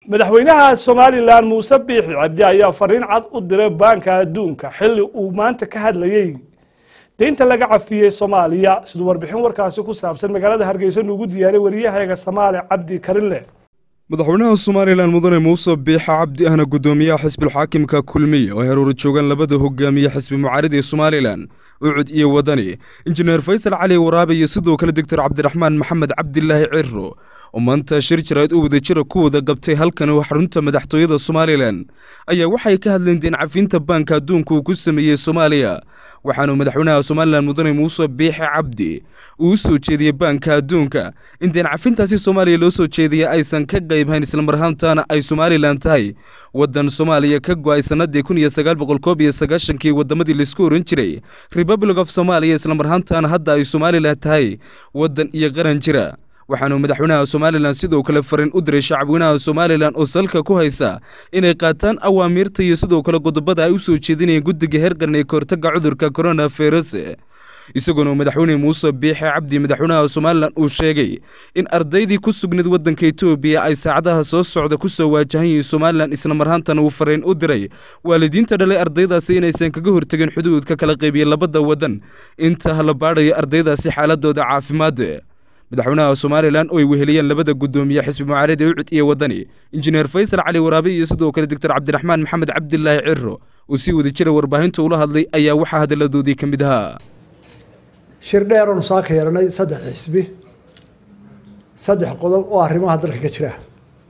madaxweynaha somalilan muuse biixi cabdi ayaa fariin cad u diray baanka adduunka xilli uu maanta ka hadlayey deynta laga cafiyey soomaaliya siduu warbixin warkaasi ku saabsan magaalada hargeysa nuugu diyaariy wariyahayaga samaale cabdi karinle madaxweynaha somalilan mudane muuse biixa cabdi ahna guddoomiyaha xisbilxaakimka kulmiye oo heruura joogaan labada hogaamiye xisbi mucaarid ee somalilan ucud iyo wadani injineer faysal cali waraabe iyo sidoo kale doctor cabdiraxmaan maxamed cabdilaahi ciro oo maanta shir jarayd u wadajira ku wada qabtay halkan xarunta madaxtooyada somalilan ayaa waxay ka hadleen deen cafinta baanka adduunka uu ku sameeyey soomaaliya waxaanu madaxweynaha somalilan mudane muuse biixi cabdi uu u soo jeediyey baanka adduunka in deen cafintaasi soomaaliya loo soo jeediyay aysan ka qaybhayn islamarhaantaana ay somalilan tahay waddan soomaaliya ka go-ay sannadii kun iyo sagaal boqol koob iyo sagaashankii waddamadii laisku oran jiray republic of somaaliya islamarhaantaana hadda ay somalilan tahay waddan iyo qaran jira waxaanu madaxweynaha somalilan sidoo kale fariin u diray shacabweynaha somalilan oo salka ku haysa inay qaataan awaamiirta iyo sidoo kale qodobada ay u soo jeedinayeen guddiga heergaran ee kahortagga cudurka corona virus isagoona madaxweyne muuse biixe cabdi madaxweynaha somalilan uu sheegay in ardaydii ku sugnayd waddanka etoobiya ay saacadaha soo socda ku soo waajahan yihiin somalilan islamarhaantana uu fariin u diray waalidiinta dhalay ardaydaasi inaysan kaga hortegin xuduudka kala qaybiya labada waddan inta la baadhayo ardaydaasi xaaladooda caafimaad madaxweynaha somalilan oo ay weheliyeen labada guddoomiye xisbi mucaarida ucud iyo wadani injineer faysal cali waraabe iyo sidoo kale doctor cabdiraxmaan maxamed cabdilaahi ciro uu sii wada jira warbaahinta ula hadlay ayaa waxaa hadalladoodii ka mid ahaa shir dheer oonu saa ka yeeranay saddex xisbi saddex qodob oo arrimaha dalka ka jira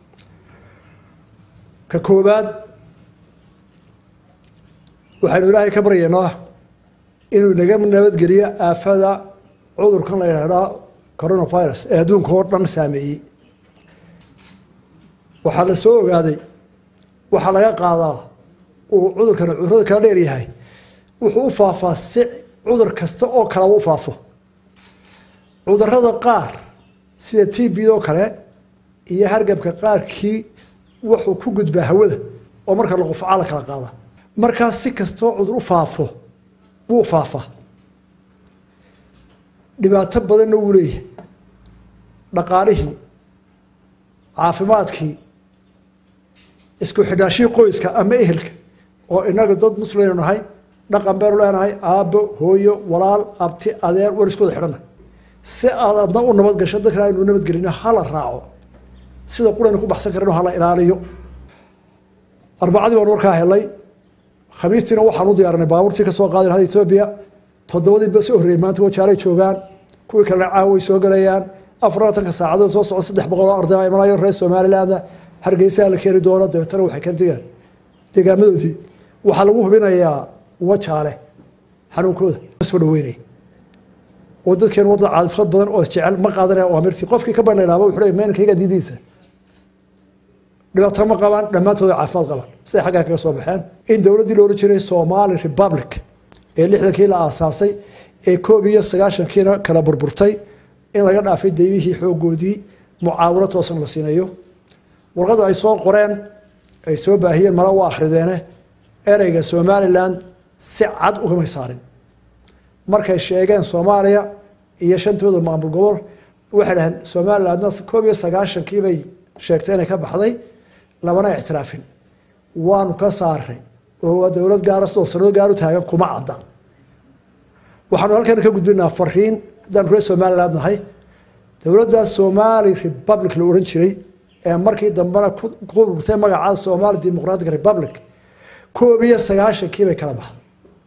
ka koowaad waxaynu ilaahay ka baryaynaa inuu naga nabadgeliyo aafada cudurkan la yidhaahdaa coronavirus ee adduunka oo dhan saameeyey waxaa la soo ogaaday waxaa laga qaadaa uu cudurkan cudurada kala dheer yahay wuxuu u faafaa si cudur kasta oo kalaba u faafo cudurada qaar sida t b oo kale iyo hargabka qaarkii wuxuu ku gudbaa hawada oo marka la qufcaa la kala qaada markaa si kastoo cudur u faafo wuu faafaa dhibaato badanna wuu leeyahay dhaqaalihii caafimaadkii isku xidhaashihii qoyska ama ehelka oo inaga dad muslimaynu nahay dhaqan baynu leenahay aabbo hooyo walaal abti adeer war isku wada xidhanna si aad adna u nabad gasho dadkana aynu nabadgelino hala raaco sida quraynu ku baxsan karano hala ilaaliyo arbacadii baanu warkaa helay khamiistiina waxaan u diyaarinay baabuurtii kasoo qaadi lahayd etoobiya toddobadii ba soo horreeyey maanta wajaalay joogaan kuwii kalena caaway soo galayaan afar labatanka saacadood soo socda saddex boqol oo arday imanayo reer somaliland hargeysaha la keeni doono dabeetana waxay kala degaan deegaamadoodii waxaa lagu hubinayaa wajaale xanuunkooda soo dhaweynaya oo dadkeen wadda caadifad badan oo jecel ma qaadanaya awaamirtii qofkii ka banaynaaba wuxuu leeyahay meenkayga diidiisa dhibaato ma qabaan dhammaantooda caafimaad qabaan siday xaggaa kaga soo baxeen in dowladdii la ohan jiray somali republic ee lixdankii la aasaasay ee koob iyo sagaashankiina kala burburtay in laga dhaafay deymihii xoogoodii mucaawino toosan la siinayo warqada ay soo qoreen ay soo baahiyeen mala u akhrideene ereyga somalilan si cad ugamay saarin markay sheegeen soomaaliya iyo shantooda maamul gobol waxay dhaheen somalilandna koob iyo sagaashankii bay sheegtay inay ka baxday lamana ictiraafin waanu ka saaray oo waa dowlad gaara sidoo sanado gaar u taagan kuma cadda waxaanu halkan ka gudbinaa fariin haddaan reer somaliland nahay dowladda somali republic la ohan jiray ee markii dambena ku burtay magaca somali demoqratic republic koob iyo sagaashankii bay kala baxday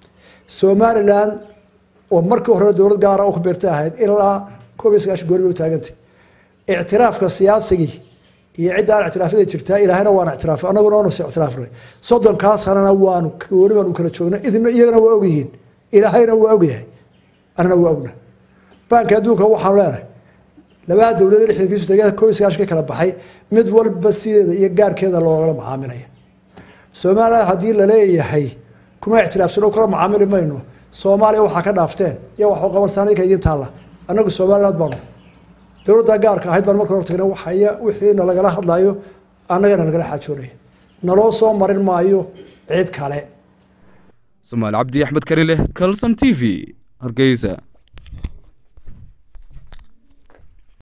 somaliland oo markii hore dowlad gaara u ku beertay ahayd ilaa koob iyo sagaashan goori bay u taagantay ictiraafka siyaasigii iyo cidda aan ictiraafyada jirtaa ilaahayna waana ictiraafay annaguna waanu is ictiraafnay soddonkaa sanana waanu gooni baanu kala joognay idina iyagana waa ogyihiin ilaahayna waa ogyahay anana waa ogna baanka adduunka waxaanu leenahay labada dowlada lixdankiisu tagee koob iyo sagaashankii kala baxay mid walba sideeda iyo gaarkeeda loogala macaamilaya somaliland haddii laleeyahay kuma ictiraafsano kala macaamili mayno soomaaliya waxaa ka dhaafteen iyo waxu qabansaanka idiin taalla annagu somaliland baanu dowladda gaarka ahayd baan marka hor tagna waxaya wixiina lagala hadlayo annagana lagala xaajoonaya naloo soo marin maayo cid kale somaali cabdi axmed karileh calson t v hargeysa